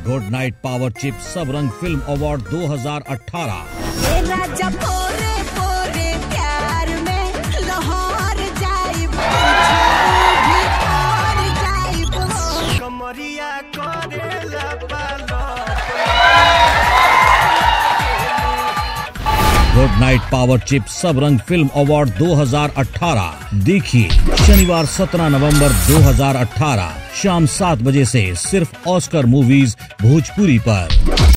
good night power चिप सब रंग film award 2018 ए राजा पोरे पोरे प्यार में लाहौर जाइब भी पार जाइब हो कमरिया करेला पालो गुड नाइट पावर चिप सब रंग फिल्म अवार्ड 2018 देखिए शनिवार 17 नवंबर 2018 शाम सात बजे से सिर्फ ऑस्कर मूवीज भोजपुरी पर